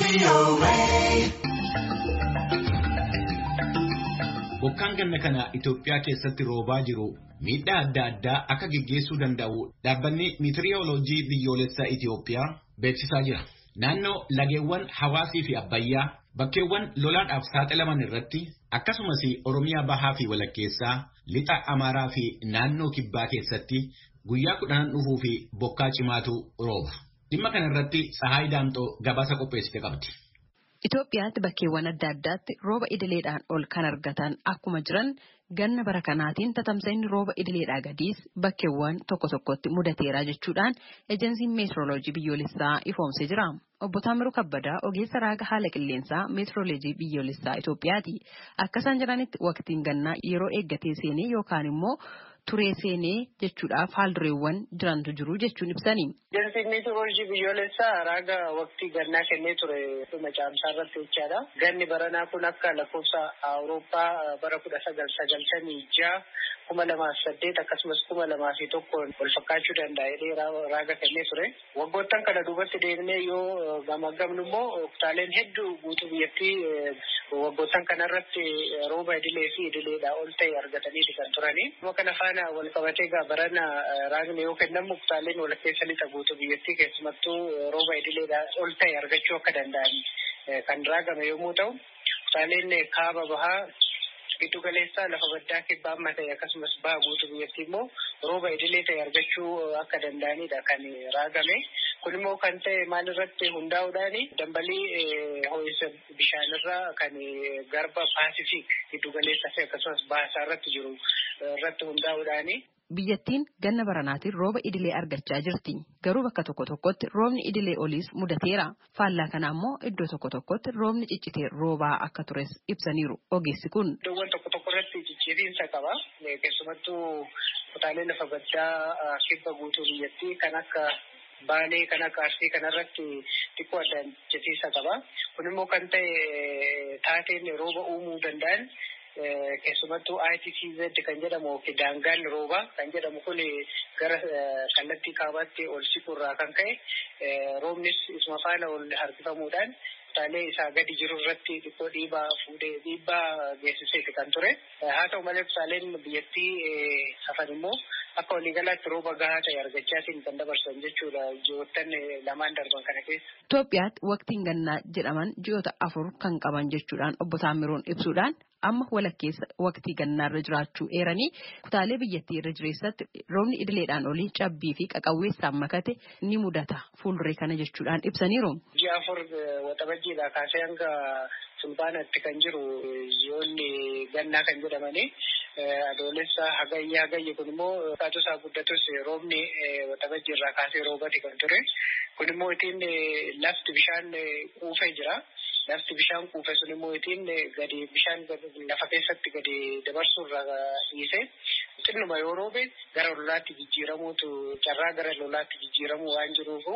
Bokkaan ganna kana Itoophiyaa keessatti roobaa jiru miidhaa adda addaa akka geggeessuu danda'u dhaabbanni miitiriyooloojii biyyoolessaa Itoophiyaa beeksisaa jira. Naannoo lageewwan hawaasii fi abbayyaa bakkeewwan lolaadhaaf saaxilaman irratti akkasumas Oromiyaa bahaa fi walakkeessaa lixa Amaaraa fi naannoo kibbaa keessatti guyyaa kudhanan dhufuu fi bokkaa cimaatu rooba. Dhimma kana irratti Tsahaay Daamxoo gabaasa qopheessite qabdi. Itoophiyaatti bakkeewwan adda addaatti rooba idileedhaan ol kan argatan akkuma jiran ganna bara kanaatiin tatamsa'inni rooba idileedhaa gadiis bakkeewwan tokko tokkotti mudateera jechuudhaan ejensiin meetirooloojii biyyoolessaa ifoomsee jira. Obbo Taamiruu Kabbadaa ogeessa raaga haala qilleensaa meetirooloojii biyyoolessaa Itoophiyaati. Akka isaan jiranitti waqtiin gannaa yeroo eeggatee seenee yookaan immoo turee seenee jechuudhaaf haaldureewwan jirantu jiru jechuun ibsani. Ejensiin meetirooloojii biyyoolessaa raaga waqtii gannaa kennee ture dhuma caamsaa irratti jechaadha. Ganni baranaa kun akka lakkoofsa Awurooppaa bara kudha sagal sagaltamii ja'a kuma lamaa fi saddeet akkasumas kuma lamaa fi tokkoon wal fakkaachuu danda'a jedhee raaga kennee ture. Waggoottan kana duubatti deemnee yoo gamaggamnu immoo kutaaleen hedduu guutuu biyyattii waggoottan kanarratti rooba idilee fi idileedhaa ol ta'e argataniiti kan turani. Kana faana wal qabatee egaa barana raagni yoo kennamu kutaaleen walakkeessa lixa guutuu biyyattii keessumattuu rooba idileedhaa ol ta'e argachuu akka danda'an kan raagame yommuu ta'u kutaaleen kaaba bahaa giddu galeessaa lafa baddaa kibbaa amma ta'e akkasumas baha guutuu biyyattii immoo rooba idilee ta'e argachuu akka danda'anidha kan raagame. Kun immoo kan ta'e maalirratti hundaa'uudhaani dambalii ho'isa bishaanirraa kan garba paasifiik giddu galeessaa fi akkasumas baasaa irratti jiru irratti hundaa'uudhaani. Biyyattiin ganna baranaatiin rooba idilee argachaa jirti. Garuu bakka tokko tokkotti roobni idilee oliis mudateera. Faallaa kana immoo iddoo tokko tokkotti roobni ciccitee roobaa akka tures ibsaniiru ogeessi kun. Iddoowwan tokko tokko irratti ciccitiinsa qaba. Keessumattuu kutaalee lafa baddaa kibba guutuu biyyattii kan akka Baalee kan akka Arsii kanarratti xiqqoo addaan qaba. Kun immoo kan ta'e taateen rooba uumuu danda'an keessumattuu ITCZ kan jedhamu daangaan roobaa kan jedhamu kun gara kallattii kaabaatti ol siquurraa kan ka'e roobnis isuma faana ol harkifamuudhaan kutaalee isaa gadi jiru irratti xiqqoo dhiibaa fuudhee dhiibbaa geessiseeti kan ture. Haa ta'u malee kutaaleen biyyattii hafan immoo akka waliigalaatti rooba gahaa ta'e argachaatiin kan dabarsan jechuudha ji'oottan lamaan darban kana keessa. Itoophiyaatti waqtiin gannaa jedhaman ji'oota afur kan qaban jechuudhaan obbo Taamiroon ibsuudhaan amma walakkeessa waqtii gannaarra jiraachuu eeranii kutaalee biyyattii irra jireessatti roobni idileedhaan olii cabbii fi qaqawweessaan makate ni mudata fuulduree kana jechuudhaan ibsaniiru. Ji'a afur waxabajjiidhaa kaasee hanga fulbaanatti kan jiru ji'oonni gannaa kan jedhamanii adoolessa hagayya hagayya kun immoo kaatu isaa guddatus roobni waxabajjii irraa kaasee roobati kan ture. Kun immoo ittiin lafti bishaan quufee jira. Lafti bishaan quufe sun immoo ittiin gadi bishaan lafa keessatti gadi dabarsuu irraa dhiise. Xinnuma yoo roobe gara lolaatti jijjiiramuutu carraa gara lolaatti jijjiiramuu waan jiruufu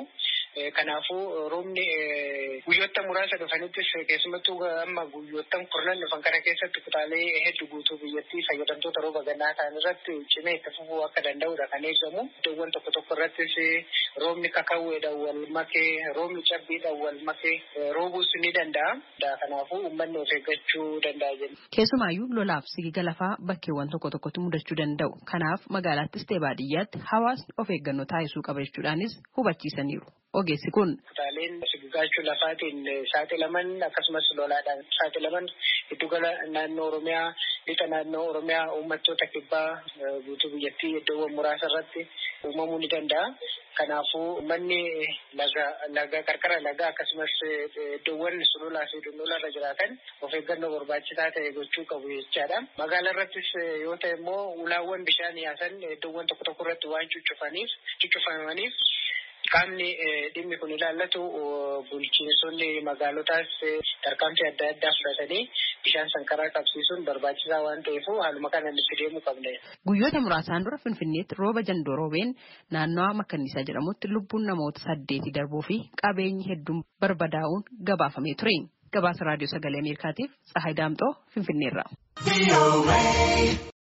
kanaafuu roobni guyyoota muraasa dhufanittis keessumattuu amma guyyoottan kurnan dhufan kana keessatti kutaalee hedduu guutuu biyyattii fayyadamtoota rooba gannaa ta'an irratti cimee itti fufuu akka danda'udha kan eegamu. Iddoowwan tokko tokko irrattis roobni kakawweedhaan wal makee roobni cabbiidhaan wal makee roobuus ni danda'a. Kanaafuu uummanni of eeggachuu danda'a jenna. Keessumaayyuu lolaaf sigiga lafaa bakkeewwan tokko tokkotti mudachuu danda'u. Kanaaf magaalaattis ta'e baadiyyaatti hawaasni of eeggannoo taasisuu qaba jechuudhaanis hubachiisaniiru. Ogeessi kun. Kutaaleen sigigaachuu lafaatiin saaxilaman akkasumas lolaadhaan saaxilaman giddugala naannoo Oromiyaa lixa naannoo Oromiyaa uummattoota kibbaa guutuu biyyattii iddoowwan muraasa irratti uumamuu ni danda'a. Kanaafuu manni laga laga qarqara lagaa akkasumas iddoowwan sululaa fi dundula irra jiraatan of eeggannoo barbaachisaa ta'e gochuu qabu jechaadha. Magaalaa irrattis yoo ta'e immoo ulaawwan bishaan yaasan iddoowwan tokko tokko irratti waan cuccufaniif cuccufamaniif qaamni dhimmi kun ilaallatu bulchiinsonni magaalotaas tarkaanfii adda addaa fudhatanii bishaan sankaraa qabsiisuun barbaachisaa waan ta'eef haaluma kanaan itti deemuu qabna. Guyyoota muraasaan dura Finfinneetti rooba jandoo roobeen naannawaa Makkanniisaa jedhamutti lubbuun namoota saddeeti darbuu fi qabeenyi hedduun barbadaa'uun gabaafamee ture. Gabaasa raadiyoo sagalee Ameerikaatiif Tsahaay Daamxoo Finfinneerraa.